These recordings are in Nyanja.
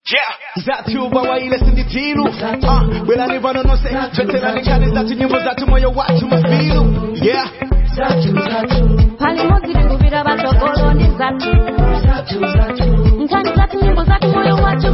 Yeah. Zatu bawaile sinditiru uh, Belani vano no se Veterani kani zatu nyimbo zatu moyo watu mafiru Yeah pali modzi tikuvira vatsogolo ndi zatu nkhani zatu nyimbo zatu moyo wacho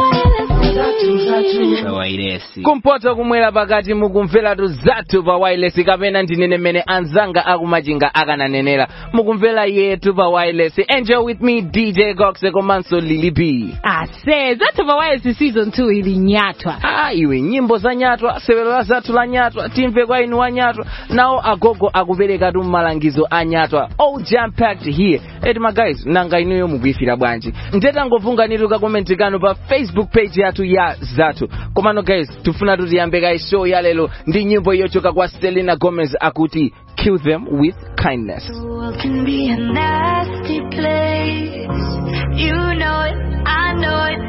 wailesi kumpoto kumwera pakati mukumveratu zathu pa wireless kapena ndinene mmene anzanga akumachinga akananenera mukumvera yetu pa wireless enjoy with me dj goxe komanso lili b ase zathu pa wireless season 2 ili nyatwa ah iwe nyimbo za nyatwa sewero la zathu la nyatwa timve kwa inu wa nyatwa nawo agogo akuperekatu malangizo a nyatwa all jam packed here eti ma guys nanga inuyo mukuyifira bwanji ndetangovunganitu kakomenti kanu pa facebook page yathu ya zathu komano guys tifuna tutiyambe kai show ya lero ndi nyimbo yochoka kwa selena gomez akuti kill them with kindness The world can be a nasty place. You know it, I know it,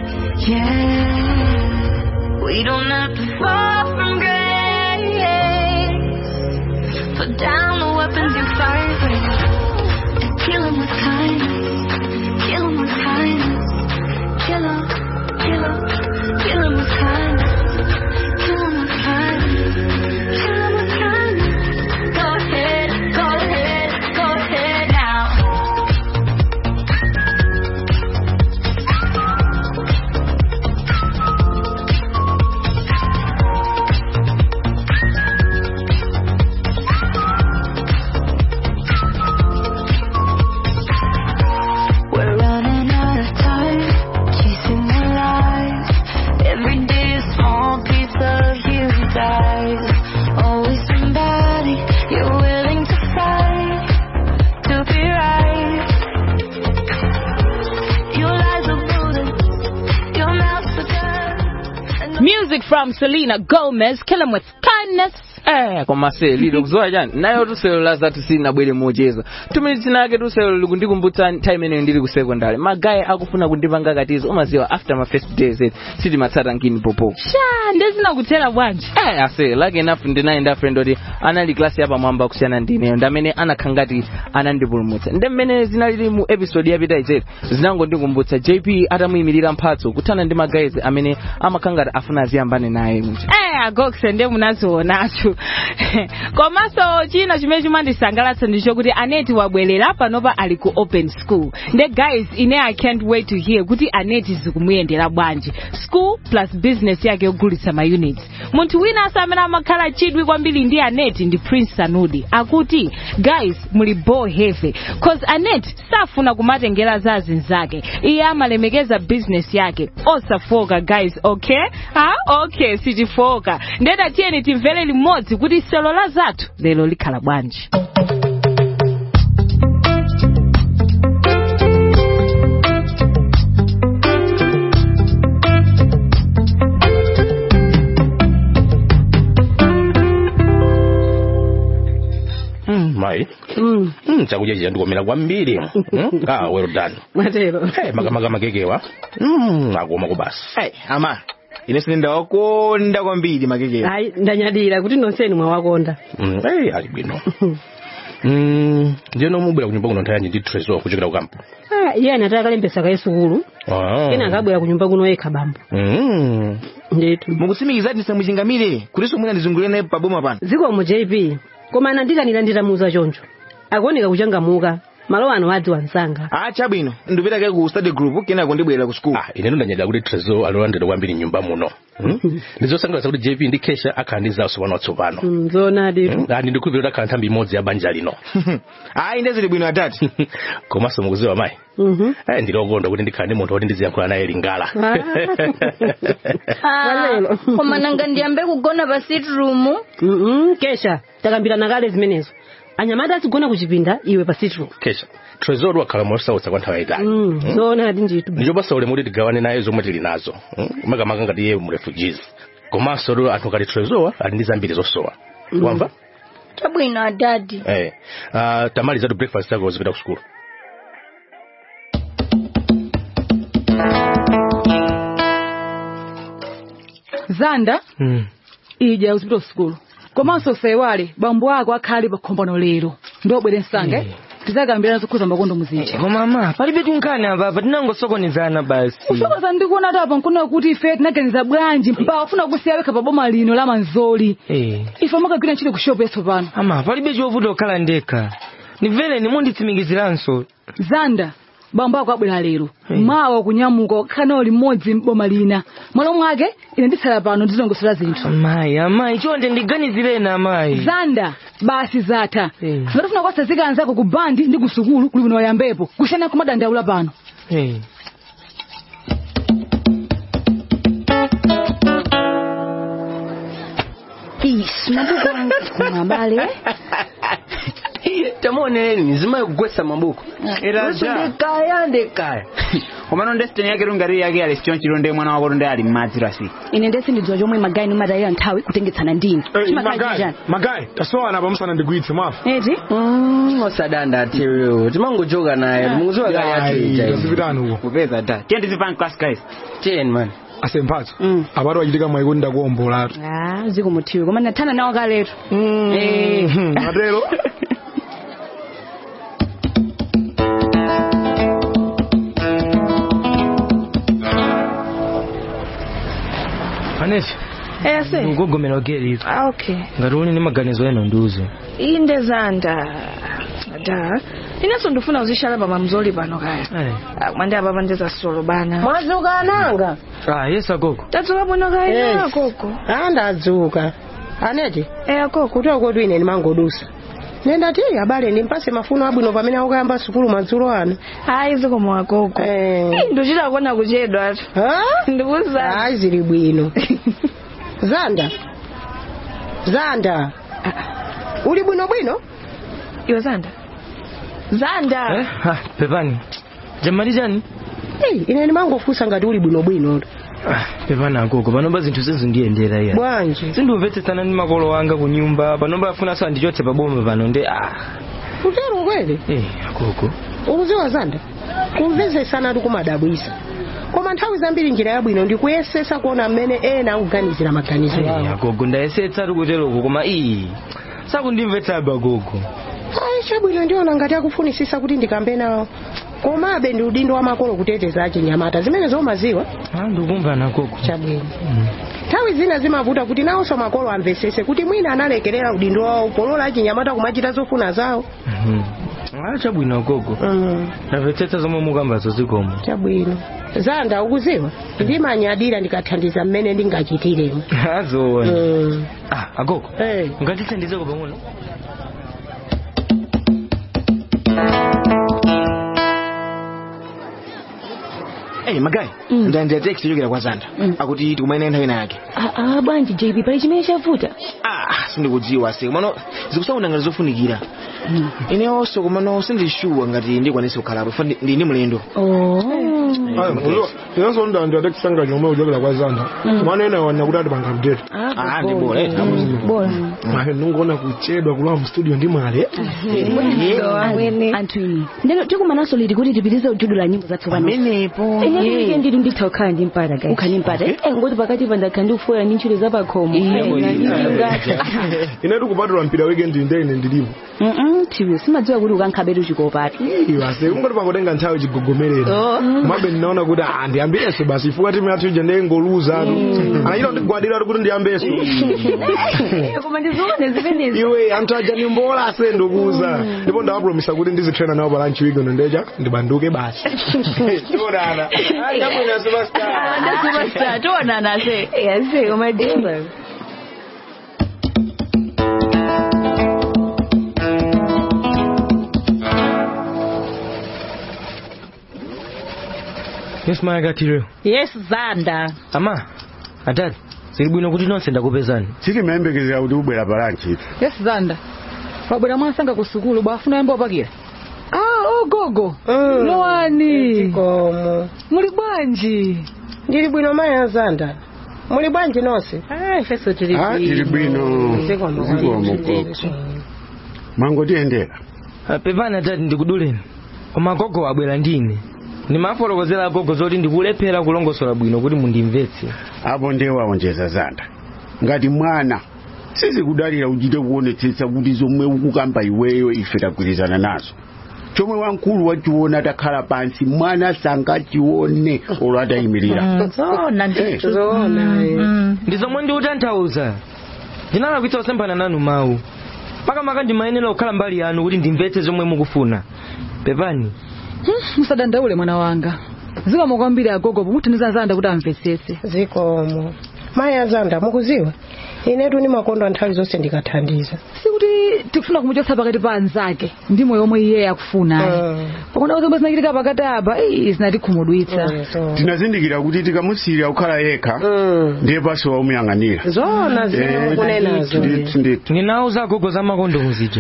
yeah. We don't have to fall from grace. Put down the weapons you fight with. And kill 'em with kindness. Kill 'em with kindness. Kill 'em, kill 'em, kill 'em with kindness. Kill 'em with kindness. Kill 'em with kindness. Go ahead, go ahead, go ahead now. We're running out of time, chasing the lies. Every day a small piece of you dies. Always somebody you're willing to fight to be right. Your lies are bullets, your mouth's a gun. music from selena gomez kill 'em with kindness eh koma se lilo kuzowa chani nayo tuselo la zathu silinabwere mocheza tumene tinake tuselo likundikumbutsa nthawi imeneyo ndili ku secondary magayi akufuna kundipanga katizo umaziwa after my first days eti sitimatsata nkini popo sha ndezinakutera bwanji eh ase like enough ndinayenda friend oti anali klasi yapamwamba kusiyana ndineyo ndamene anakhala ngati anandipulumutsa ndi mmene zinalili mu episode yapita izetu zinangondikumbutsa jp atamuyimirira mphatso kuthana ndi magayizi amene amakhala ngati afuna aziyambane naye muja eh agokse nde munazionacho komanso china chimene chimandisangalatsa ndichokuti aneti wabwerera panopa ali ku open school nde guys ine i can't wait to hear kuti aneti zikumuyendera bwanji school plus business yake yogulitsa ma units munthu winanso amene amakhala chidwi kwambiri ndi aneti ndi prince sanudi akuti guys muli ball heavy cause aneti safuna kumatengera za azinzake iye amalemekeza business yake osafoka guys okay ha okay sitifoka ndeta tiyeni timvere limodzi kuti selo la zathu lero likhala bwanji mai mm. chakudya chija ndikomera kwambiri mm? ah, well done matero hey, makamaka makekewa mm, akoma kubasa Hey, ama ine sindawakonda kwambiri makekewa hayi ndanyadira kuti nonseni mwawakonda mm, hey, ali bwino mm, ndiyeno mubwera kunyumba kuno nthawi yanji ndi tresor kuchokera kukampo Ah, iye anataka kalembesa kaye sukulu ah. ena akabwera kunyumba kuno yekha bambo mm. ndetu mukutsimikiza ndisamuchingamire kutinso mwina ndizungulire naye paboma pano zikomo jp koma anandikanira nditamuuza choncho akuoneka kuchangamuka malo ano adziwa msanga ah chabwino ndipitake ku study group kenako ndibwerera ku school ah, ine ndanyadira kuti tresor alolandira kwambiri nyumba muno mm? ndizosangalatsa kuti jp ndi kesha akhala ndi zawo tsopano watsopano Mm, zoonadi mm? ah, ndikukhulupirira akhala nthambi imodzi ya banja lino ayi ndezili bwino atati komanso mukuziwa mayi Mhm. Eh, ndilokonda kuti ndikhala ndi munthu woti ndiziyankhula naye lingala Walelo. koma nanga ndiyambe kugona pa sitroom Mhm, kesha takambirana kale zimenezo anyamata azigona kuchipinda iwe pa sitro kesha trezor wakhala mosautsa kwa nthawi yayitali Mm, zoonadi nditu ndichopasa ulemu kuti tigawane naye zomwe tili nazo mm? makamaka ngati iye mu refugees komanso lero anthu ngati trezor ali ndi zambiri zosowa wamva chabwino adadi eh. uh, tamalizatu breakfast yako zipita ku skulu zanda ija uzipita ku sukulu komanso usaiwale bambo ako akhali pa khombano lero ndiobwere msange tizakambirana zokhuza makondo muzinji koma ama palibe tunkhani apa tinangosokonezana basi usokoza ndikuona tu apa nkuona kuti ife tinaganiza bwanji mpaka ufuna kusiya wekha pa boma lino la manzoli Eh, ife makagwira ntchito ku shopu yeso pano ama palibe chovuta kukhala ndekha nimvereni munditsimikiziranso zanda bambo ako abwera lero mawa kunyamuka kukhana limodzi m'boma lina mwalo mwake ine nditsala pano ndizilongosera zinthu amayi amayi chonde ndiganizireni amayi zanda basi zatha Eh. zimatafuna kwasazika anzako ku bandi ndi ku sukulu kuli bwino wayambepo kusiyana kumadandaula pano Eh. Ish, mabuku wangu kumabale. tamuoneleni zimaye kugwesa mabuku Era Luso ja. ndekaya ndekaya komano ndesiteni yake lungari yake ali sichonchiro ndi mwana wako ndi ali m'madzi rasi Ine ndesi ndidziwa chomwe magayi nimadalira nthawi kutengetsana ndini. magayi magayi tasowana pamusana ndigwitse mwafa Eti? Mm, osadanda atiwewo timangojoka naye timunguziwa kali atuija zipitani uko kupeza da tiye ndizipani class guys ten man ase mphatso apatu achitika mwaiko ndakuombolatu Ah, ziko muthiwe koma ndathana nawo kaletu. atero anefi ese ukugomera ugeriro ah, okay ngati uli ndi maganizo eno ndiuzo inde zanda da inenso ndifuna uzishala pa mamzoli pano kaya Ah, mwandi apa pandeza solo bana mwadzuka ananga ah yes agogo tadzuka bwino kaya Yes. akoko Ah, ndadzuka aneti eh akoko kuti akotu ine ndimangodusa nenda ti abale ndimpase mafuno abwino pamene akuyamba sukulu madzulo ano hayi zikomo akoko Eh. ndochita kuona kuchedwa atu Ah? ndikuza hayi zili bwino zanda zanda uli bwino bwino iwe zanda zanda eh ah pepani jamali chani Hey, ine ndimangofunsa ngati uli bwino bwino ah pepani agogo panopa zinthu zizindiyendera iya bwanji sindimvetsetsana ndi makolo wanga ku nyumba panopa afunanso andichotse paboma pano ndi ah utero kweli eh agogo ukuziwa zanda kumvetsetsana ati kumadabwisa koma nthawi zambiri njira yabwino ndikuyesesa kuona mmene ena akuganizira maganizo Eh, awo agogo ndayesetsa ari kuteroko koma iyi sakundimvetsabe agogo ayi chabwino ndiona ngati akufunisisa kuti ndikambe nawo komabe ndi udindo wa makolo kuteteza achinyamata zimene zomaziwa ah ndikumva agogo chabwino nthawi zina zimavuta kuti nawonso makolo amvesese kuti mwina analekerera udindo wawo polola achinyamata kumachita zofuna zawo Mhm. ah chabwino agogo mm. ndamvetsetsa zomwe mukambazo zikomo chabwino zanda ukuziwa ndimanyadira ndikathandiza mmene ndingachitiremo azoona mm. ah agogo hey. ngatithandizeko pang'ono Hey, magayi ndandira text yochokera kwa zanda akuti tikumayenera nthawi ina yake Ah, ah, bwanji JB pali chimene chavuta. ah sindikudziwa se komano zikusaunda ngati zofunikira inenso komano sindishuwa ngati ndikwanise kukhalapo fa ndi ndi mulendo Oh. inenso ndandira text yanga chomwe kuchokera kwa zanda kumanena wana kuti atipanga update Ah, ndi bora eh Bora. mahe ndingoona kuchedwa kulowa mstudio ndi mwale anthu ini ndeno tikumananso liti kuti tipitize ujudu la nyimbo zathu pano pamenepo ine nditi nditha kukhala ndi mpata kai ukhani mpata eh ngoti pakati pa ndakhala ndikufoya ndi ntchito za pakhomo ine tikupatula mpira weekend ndene ndilipo mm tiwe simadziwa kuti ukankhabetu chikopatu iwase kungoti pangotenga nthawi chigogomerera mabe ndinaona kuti ah ndiyambireso basi ifukwa timu yathu ija ndengoluza atu anachita kundigwadira kuti ndiyambeso koma ndizione zimenezi iwe anthu aja ndimbola ase ndikuuza ndipo ndawapromisa kuti ndizitrena nawo pa lunch weekend ndecha ndibanduke basi tionana ndabwina superstar ndasupasta tionana se yase koma dimba yes mayakatiro yes zanda ama atati zili bwino kuti nonse ndakupezani sitimayembekezera kuti ubwera palanchi yes zanda wabwera mwansanga ku sukulu bwafuna yamba opakira ah ogogo lowani komo muli bwanji ndili bwino maya zanda muli bwanji nonse ifeso tili Ah, tili bwino Zikomo. zikomo koko mwangotiyendera Ah, pepani atati ndikuduleni koma agogo wabwera ndine ndimafotokozera agogo zoti ndikulephera kulongosola bwino kuti mundimvetse apo ndewawonjeza zanda ngati mwana sizikudalira uchite kuonetsetsa kuti zomwe ukukamba iweyo ife tagwirizana nazo chomwe wamkulu wachiona atakhala pansi mwana sangachione olo atayimirira zona Eh. ndi zomwe ndiutanthauza ndinalakwitsa kusemphana nanu mawu makamaka ndimayenera kukhala mbali yanu kuti ndimvetse zomwe mukufuna pepani musadandaule mwana wanga zikomo kwambiri agogo pomuthandiza zanda kuti amvetsetse zikomo mayi azanda mukuziwa inetu ni makondo nthawi zonse ndikathandiza sikuti tikufuna kumuchotsa pakati pa anzake ndi moyo omwe iye akufuna pakuona zomwe zinachitika pakati apa ii, zinatikhumudwitsa tinazindikira kuti tikamusiyira kukhala yekha ndiye pasi waumuyang'anira zona zimene mukunenazo ndithu ndithu ndinawuza agogo za makondo muzija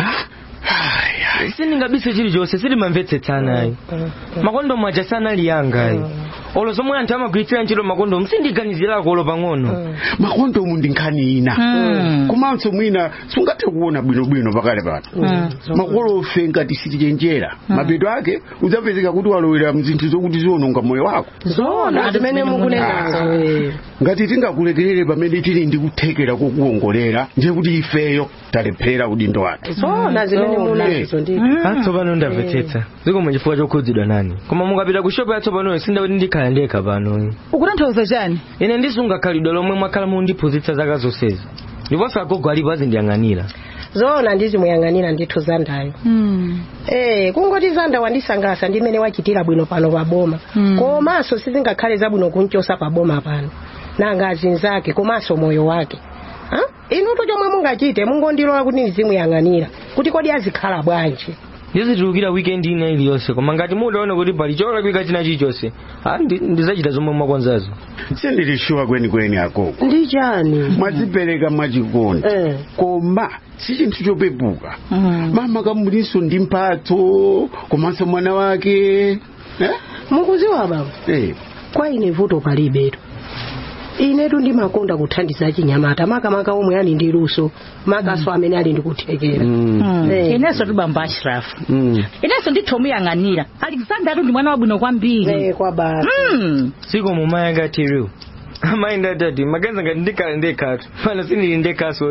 sindingabise chilichonse sitimamvetsetsana ayi makondo mwaja sanali yanga ayi olo zomwe anthu amagwiritsira ntchito makondomu sindiganizirako olo pang'ono makondomu ndi nkhani ina komanso mwina sungathe kuona bwinobwino pakale pano makolofe ngati sitichenjera mapeto ake udzapezeka kuti walowera mzinthu zokuti ziwononga moyo wako zona zimene mukunenazo eh. ngati tingakulekerere pamene tili ndi kuthekera kokuwongolera ndiye kuti ifeyo talephera udindo wathu zona zimene munazo ndi atsopano ndamvetsetsa zikomo chifukwa chokhudzidwa nani koma mukapita ku shopu yatsopanoyo sindikuti ndikhala ndekha pano ukutanthauza chani ine ndisunga khalidwe lomwe mwakhala mundiphunzitsa zaka zonsezi ndiponso agogo alipo azindiyang'anira zona ndizimuyang'anira ndithu zandayo Eh, kungoti zanda wandisangalatsa ndi mmene wachitira bwino pano pa boma komanso sizingakhale zabwino kunchosa pa boma pano nanga azinzake komanso moyo wake Ha? inutu chomwe mungachite mungondilola kuti ndizimuyang'anira kuti kodi azikhala bwanji ndizitulukira wikendi ina iliyonse koma ngati mudaona kuti pali cholakwika china chilichonse ah, ndi- ndizachita zomwe mwakonzazo sindili shuwa kwenikweni agogo ndi chani mwadzipereka mwachikondi koma si chinthu chopepuka mama kamulinso ndi mphatso komanso mwana wake eh? mukuziwa baba eh. kwa ine vuto palibetu inetu ndimakonda kuthandiza chinyamata makamaka omwe ali ndi luso makaso amene ali ndi kuthekera Eh. inenso tubamba ashirafu inenso ndithomuyang'anira alexander ndi mwana wabwino kwambiri kwa basi sikomo mayi akatiriwo amayi ndatati maganiza ngati ndikhala ndekhatu pano sindili ndekhaso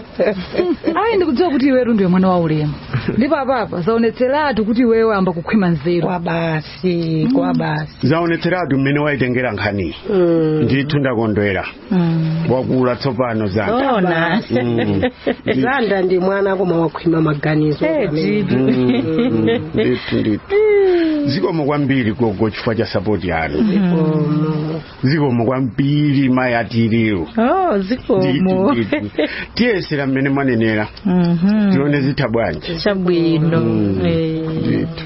ayi ndikudziwa kuti iwetu ndiwe mwana wa ulemu ndipo apapa zaonetseratu kuti iwewe amba kukhwima nzeru kwa basi kwa basi zaonetseratu mmene wayitengera nkhaniyi ndithu ndakondwera wakula tsopano zanda Zona. Mm. zanda ndi mwana koma wakhwima maganizo Mm, ndithu ndithu zikomo kwambiri gogo chifukwa cha sapoti yanu zikomo kwambiri mayi atiriwo oh zikomo tiyesera mmene mwanenera tione zitha bwanji chabwino Mm. Eh. ndithu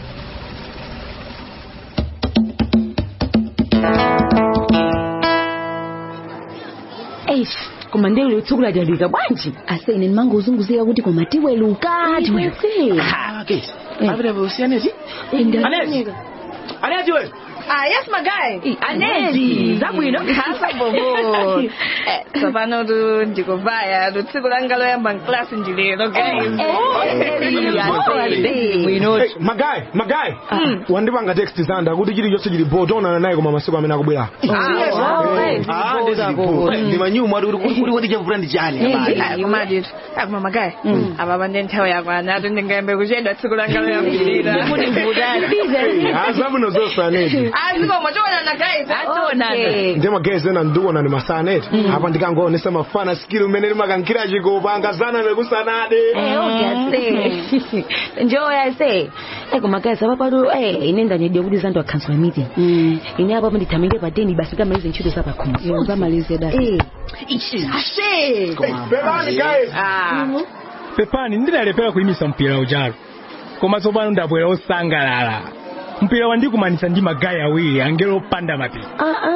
eish koma ndelo tsukuladalika bwanji ase ine ndimango uzunguzika kuti koma tiweluka tiweluke Abira usianezi? Anezi. Anezi wewe. Ah, yes, my guy. Anezi, zabwino. Hasa bobo. Eh, tsopano tu ndikubaya tu tsiku langa loyamba mklasi ndilero guys. Hey, magayi magayi wandipanga text zanda kuti chilichonse chili bo tionana naye koma masiku amene akubwera ndimanyuma kuti kuti chavula ndi chani kumaditu akuma magayi ababa ndi nthawi yakwana atu ndingayambe kuchedwa tsiku langa loyambirira azabuno zosanedi azikomo tionana guys ationana ndi magezi ena ndikuona ni masaneti apa ndikangoonesa mafana skill umene limakankhira chikopa angazana nekusanade njoya se koma guys apapato ine ndanyedya kuti zanto akhansula meeting ine apapo ndithamenge pa deni basi kamalize ntchito zapakhomo zamalize da ashe Bebani guys pepani ndidalephera kuyimisa mpira ujalo koma tsopano ndabwera osangalala mpira wandikumanisa ndi magayi awiri angelo opanda mapiko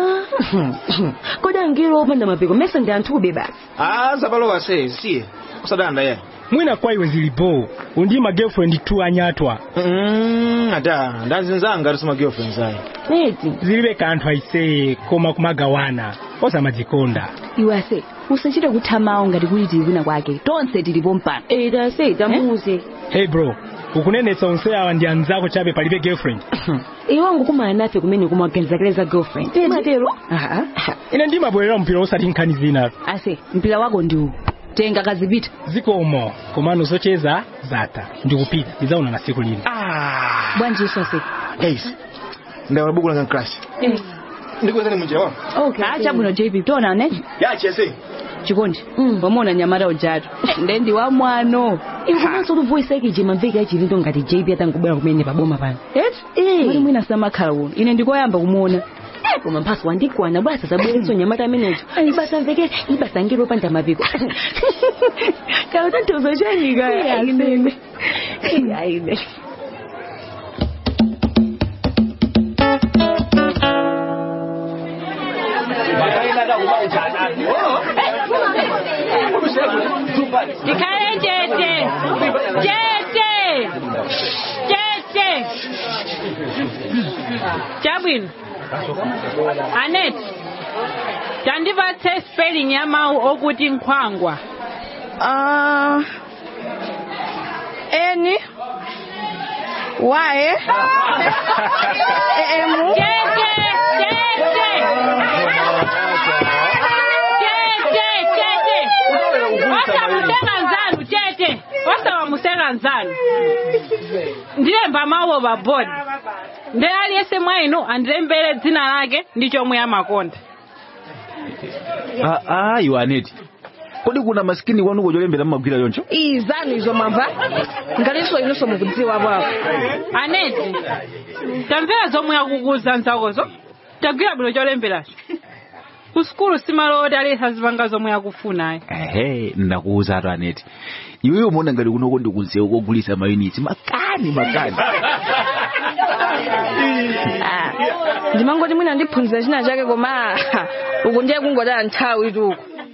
kodi angelo opanda mapiko mese ndi anthube basi ah zapalowa se siye kusadanda ye mwina kwa iwe zilipo undi ma girlfriend tu anyatwa mm ata ndazinzanga tusima girlfriends ayi neti zilibe kanthu aiseye koma kumagawana osamadzikonda iwe ase usachite kuthamawo ngati kuti tili kwina kwake tonse tilipo mpano tase tamuze hey bro ukunenetsa onse awa ndi anzako chabe palibe girlfriend iwe ngukumana nafe kumene kumaganizakileza girlfriend matero ine ndimabwerera mpira osati nkhani zina ase mpira wako ndiwu tenga kazipita zikomo komano zocheza zatha ndikupita ndizaona na siku lino bwanji isose guys ndaona buku langa mklasi ndikuwezani munjira wa okay acha bwino jp tonane yachese chikondi pamona nyamata ujatu ndendi wa mwano inkomanso luvoisa ikije mamveka achilindo ngati jp atangobwera kumene paboma pano eti mali mwina samakhala uno ine ndikoyamba kumuona Eh, koma mphaso wandikwana bwasa zabweretso nyamata amenecho ibasa mveke ibasa ngelo panda mapiko kala tanthauzo chanika aine aine Ikale chete. Chete. Chete. Chabwino. Anet. Tandipatse spelling ya mawu okuti nkhwangwa. Ah. Eni. Wae. Emu. Chete. Chete. Chete. Chete. Wasamuseka nzanu chete. Wasawamuseka nzanu. ndilemba mawu pabodi ndi aliyense mwa inu andilembere dzina lake ndi chomwe amakonda ah iwe aneti kodi kuna masikini kwanuko cholembera mmagwira yoncho Izanu izo mwamva. Ngaliso inonso mukudziwa bwako. aneti tamvera zomwe akukuza nzakozo tagwira bwino cholemberacho ku sukulu simaloti alesa zipanga zomwe akufunayo ehe ndakuuza atu aneti iweyo mona ngati kunoko ndikunzewu kogulisa mayunitsi makani makani Ah, ndimangoti mwina ndiphunzira china chake koma uku ndiye kungodala nthawi tuku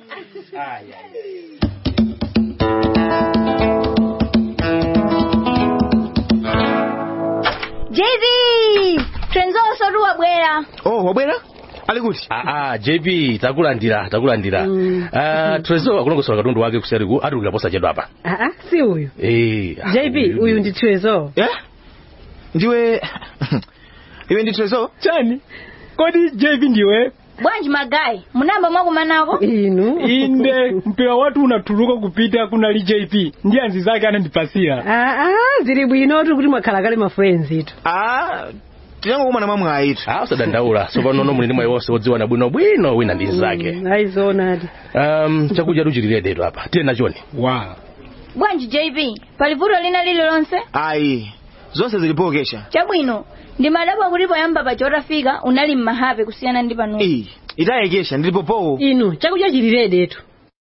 JV! Trenzo osotu wabwera. oh wabwera ali kuti aa jp takulandira takulandira Ah, trezor akulongosola katundu wake kuseriku atulukira posachedwa apa aa si uyu Eh, jp uyu ndi trezor ndiwe iwe ndi trezor chani kodi jp ndiwe Bwanji magayi, munamba mwakumanako? inu inde mpira watu unatuluka kupita kunali jp ndi anzi zake anandipasira aa zili bwinotu kuti mwakhala kale ma friends itu ah tinangokumana mwamwe ayitu ah usadandaula tsopano muli ndi mwayi wonse wodziwana bwinobwino wina ndi nzake aizonadi um, chakudya tuchiliredetu apa tiye nachoni wow. Bwanji JV, pali vuto lina lililonse? ayi zonse zilipokesha Chabwino, ndimadabwa kuti poyamba paja utafika unali mmahape kusiyana ndi pano. itayekesha ndilipopowo inu chakudya chiliredetu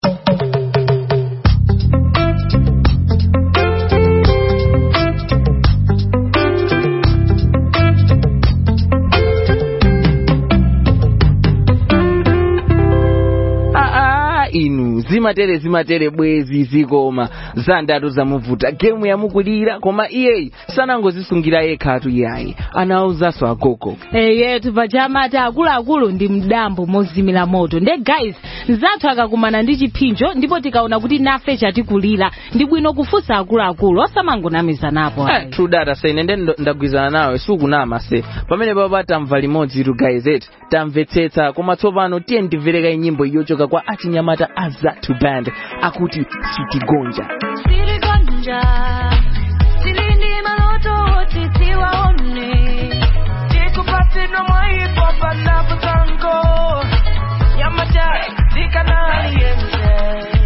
aa inu zimatere zimatere bwezi zikoma zandatu zamuvuta gemu yamukulira koma iyeyi sanangozisungira yekhatu iyayi anawuzanso agogo yetu pachamata akuluakulu ndi mdambo mozimira moto nde guys nzathu akakumana ndi chiphinjo ndipo tikaona kuti nafe chatikulira ndi bwino kufunsa akuluakulu osamangonamiza napo Eh, true data se ine nde ndagwizana nawe sukunama se pamene papa tamva limodzi itu guys eti tamvetsetsa koma tsopano tiye ndimvereka nyimbo yochoka kwa achinyamata azatu band akuti sitigonja Siligonja, silindi maloto wote siwaone. Tikupate no mwaipo panapo tango. Nyamata, zikanali yenze.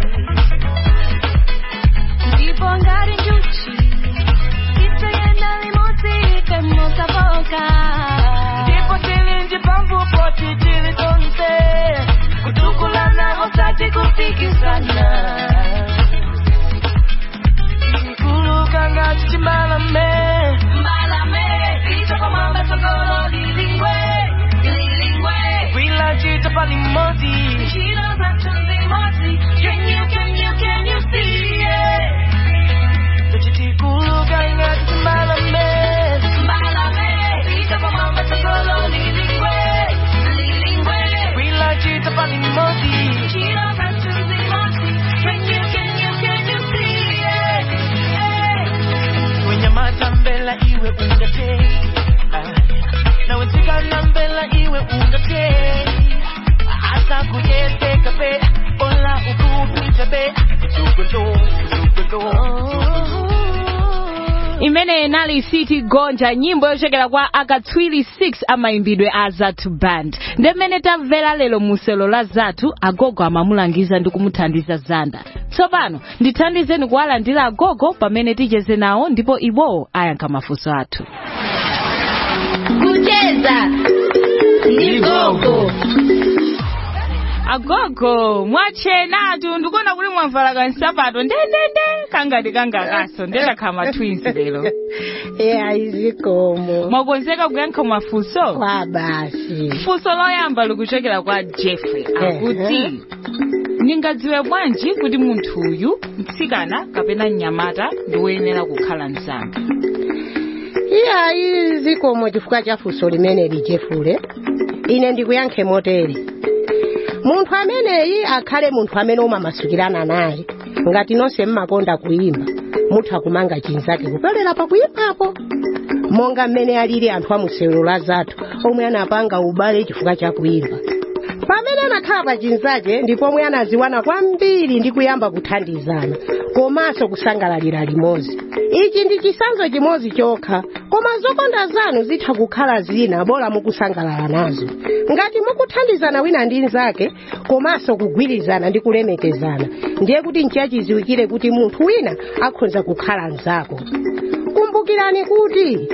Ndipo ngari njuchi, itayenda limoti kemosa boka. Ndipo tilinji pambu poti tilitonse. Kutukulana osati kupikisana. kulukanga chichimbalame mbalame ichoko mamba chokolo lilingwe lilingwe wila chita palimoti chino za chunzi moti can you can you can you see it tuchiti kulukanga chichimbalame mbalame ichoko mamba chokolo lilingwe lilingwe wila chita palimoti chino za chunzi moti can you can you can you see it wenyamata mbela iwe ungate nawe nsikana mbela iwe ungate asa kuyeteka pe ola ukupita be imene inali city gonja nyimbo yochokera kwa akatswiri 6 amayimbidwe a zathu band ndi mmene tamvera lero muselo la zathu agogo amamulangiza ndi kumuthandiza zanda tsopano ndithandizeni kuwalandira agogo pamene ticheze nawo ndipo iwowo ayankha mafunso athu kucheza ndi gogo agogo mwachenatu ndikuona kuti mwavala kansapato ndendende kangati kangakaso ndendakhala twins lero eya izikomo mwakonzeka kuyankha mafunso kwa basi funso loyamba likuchokera kwa jeffrey akuti ningadziwe bwanji kuti munthu uyu mtsikana kapena mnyamata ndi woyenera kukhala mzanga iya izikomo chifukwa cha funso limene lijefule ine ndikuyankhe motere munthu ameneyi akhale munthu amene umamasukirana naye ngati nonse mmakonda kuyimba mutha kumanga chinzake kupyolera pakuyimbapo monga mmene alili anthu amusewero la zathu omwe anapanga ubale chifukwa cha kuyimba pamene anakhala pa chinzake ndipo omwe anaziwana kwambiri ndi kuyamba kuthandizana komanso kusangalalira limodzi ichi ndi chisanzo chimodzi chokha koma zokonda zanu zitha kukhala zina bora mukusangalala nazo ngati mukuthandizana wina ndi nzake komanso kugwirizana ndi kulemekezana ndiye kuti nchiyachiziwikire kuti munthu wina akhoza kukhala mzako kumbukirani kuti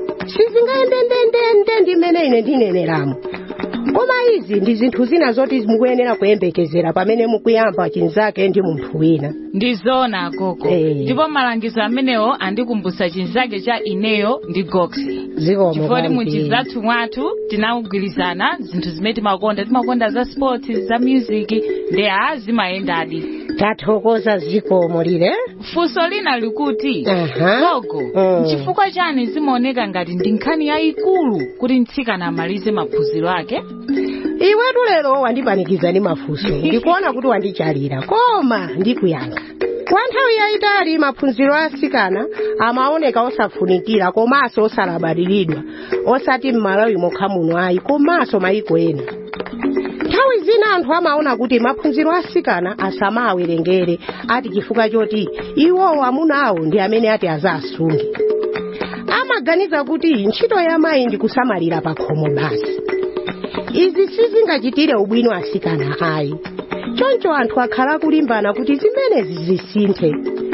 sizingayendendendende ndi mmene ine ndineneramo koma izi ndi zinthu zina zoti mukuyenera kuyembekezera pamene mukuyamba chinzake ndi munthu wina ndizona agogo ndipo malangizo amenewo andikumbutsa chinzake cha ineyo ndi goxi zikomo chifukwa kwambiri. muchizathu mwathu tinagwirizana zinthu zimene timakonda timakonda za sports za music ndi a zimayendadi tathokoza zikomo lile funso lina likuti Aha. gogo Mm. chifukwa chani zimaoneka ngati ndi nkhani yayikulu kuti mtsikana amalize maphunziro ake iwetu lero wandipanikiza ndi mafunso ndikuona kuti wandichalira koma ndikuyankha kwa nthawi yayitali maphunziro a atsikana amaoneka osafunikira komanso osalabadiridwa osati m'malawi mokha muno ayi komanso mayiko ena nthawi zina anthu amaona kuti maphunziro a atsikana asamawerengere ati chifukwa choti iwowo amuna awo ndi amene ati azasunge amaganiza kuti ntchito ya mayi ndi kusamalira pa khomo basi izi sizingachitire ubwino atsikana ayi choncho anthu akhala kulimbana kuti zimenezi zisinthe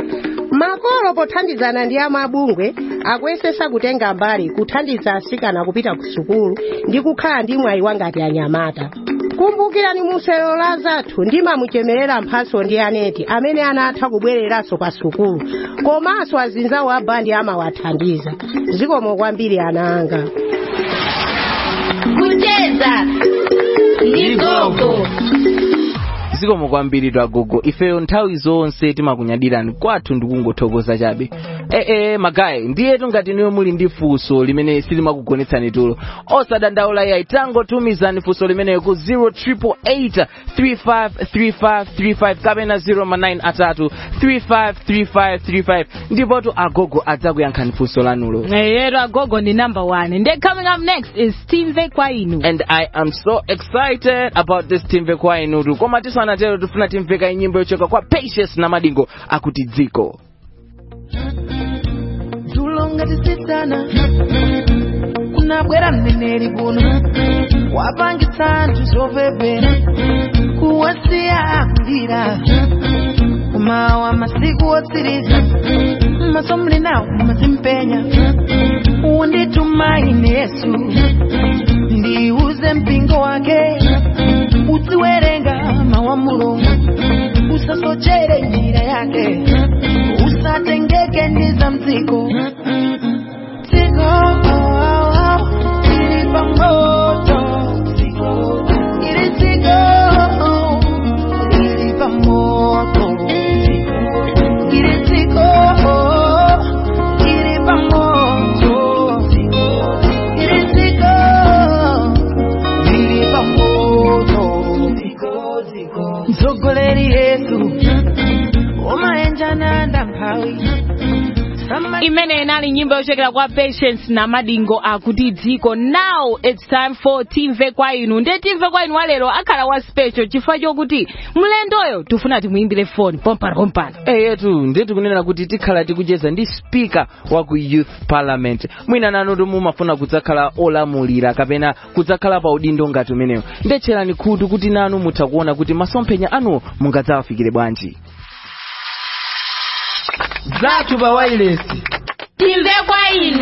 makolo pothandizana ndi amabungwe akuyesesa kutenga mbali kuthandiza atsikana kupita ku sukulu ndi kukhala ndi mwayi wangati anyamata kumbukirani muselo la zathu ndimamuchemerera mphaso ndi aneti amene anatha kubwereranso pa sukulu komanso azinzawo a bandi amawathandiza zikomo kwambiri ana anga kucheza ndi gogo zikomo kwambiri twagogo ifeyo nthawi zonse timakunyadirani kwathu ndikungothokoza chabe ee magayi ndiyetu ngati niyo muli ndi funso limene silimakugonetsani tulo osadandaula yayi tangotumizani funso limeneyo ku 0888353535 kapena 09 atatu 353535 ndipotu agogo adzakuyankhani funso lanulo yero agogo ndi number one nde coming up next is timve kwa inu and i am so excited about this timve kwa inutu koma tisanatero tifuna timveka nyimbo yochoka kwa patience na madingo akuti dziko tulonga tisitana kunabwera mneneri kuno wapangitsa anthu zopepera kuwasiya akulira kumawa masiku otsiriza maso muli nawo mazimpenya unditumaine yesu ndiuze mpingo wake uziwerenga mawu a mulungu usasochere njira yake usatengeke ndi za mdziko dziko ili pamoto ili dziko ili pamoto ili dziko ili pamoto ili dziko ili pamoto mtsogoleri yesu umayenjana ndamphawi imene inali nyimbo yochokera kwa patience na madingo akuti dziko now its time for timve kwa inu nde timve kwa inu walero akhala wa special chifukwa chokuti mlendoyo tifuna timuyimbire foni pompano pompano eyetu ndetu kunena kuti tikhala tikucheza ndi speaker wa ku youth parliament mwina nanutu mumafuna kudzakhala olamulira kapena kudzakhala pa udindo ngati umenewo ndetcherani khutu kuti nanu mutha kuona kuti masomphenya anuwo mungadzawafikire bwanji zathu pa wailesi timve kwa inu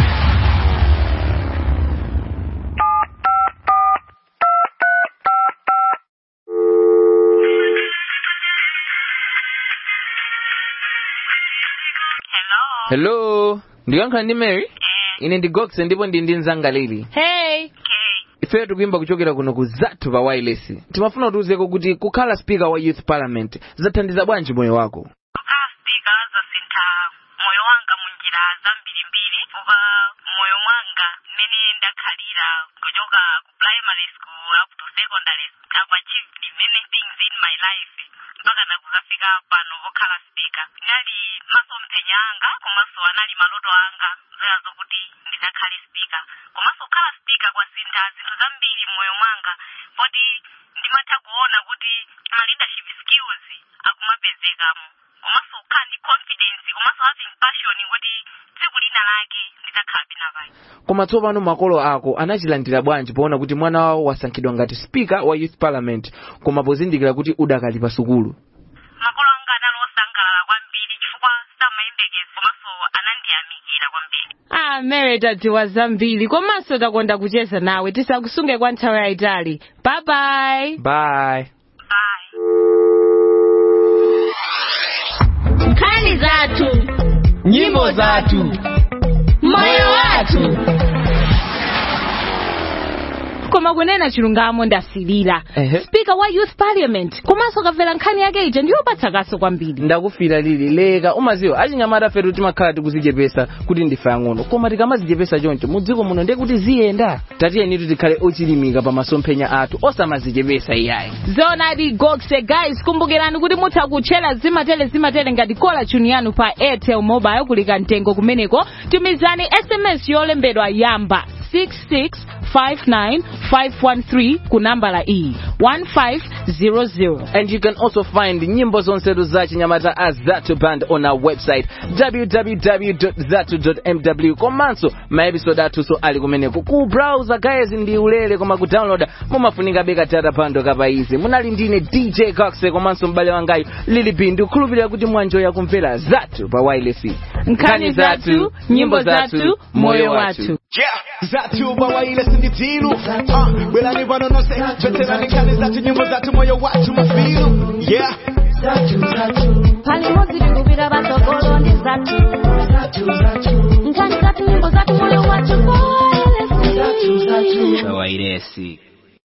hello ndikuyankhula ndi mary ine ndi gox ndipo ndi ndi mzanga lili hey ife tikuimba kuchokera kuno ku zathu pa wireless timafuna kutiuzeko kuti kukhala speaker wa youth parliament zathandiza bwanji moyo wako moyo wanga munjira zambirimbiri kuva moyo mwanga mmene ndakhalira kuchoka ku primary school up to secondary i've achieved many things in my life mpaka nakuzafika pano pokhala speaker inali masomphenya anga komanso anali maloto anga zoya zokuti ndizakhale speaker komanso kukhala speaker kwasintha zinthu zambiri mmoyo mwanga poti ndimatha kuona kuti ma leadership skills akumapezekamo komanso kukhala ndi confidence komanso having passion kuti tsiku lina lake ndidzakhala pina pake koma tsopano makolo ako anachilandira bwanji poona kuti mwana wawo wasankhidwa ngati speaker wa youth parliament koma pozindikira kuti udakali pa sukulu makolo anga anali osangalala kwambiri chifukwa samayembekeza komanso anandiyamikira kwambiri ah mary tadziwa zambiri komanso takonda kucheza nawe tisakusunge kwa nthawi yayitali bye bye bye nkhani zathu nyimbo zathu moyo wathu koma kunena chilungamo ndasilira Ehe. speaker wa youth parliament komanso kamvera nkhani yake ija ndiyopatsa kaso kwambiri ndakufira lili leka umaziwa achinyamata fetu timakhala tikuzichepesa kuti ndife ang'ono koma tikamazichepesa choncho mudziko muno ndiye kuti ziyenda tatiyenitu tikhale ochilimika pa masomphenya athu osamazichepesa iyayi zonadi gokse guys kumbukirani kuti mutha kutchera zimatele zimatele ngati kola chuni yanu pa airtel mobile kulika mtengo kumeneko tumizani sms yolembedwa yamba 6659513 ku nambala iyi 1500 And you can also find nyimbo zonsetu za chinyamata as Zatu Band on our website www.zatu.mw komanso maepisode athunso ali kumeneko ku browser guys ndi ulere koma ku download mumafunika beka tata pando kapaizi munali ndine dj coxe komanso m'bale wangayo lili bindu khulupirira kuti mwanjoya kumvera Zatu pa wireless nkhani zathu nyimbo zathu moyo wathu zathu bawailesi ndi tilu Ah, bwerani pano nonse choterani nkhani zathu nyimbo zathu moyo wathu mafilu yeah pali modzi tikupita patsogolo ndi zathu nkhani zathu nyimbo zathu moyo wathu wairesi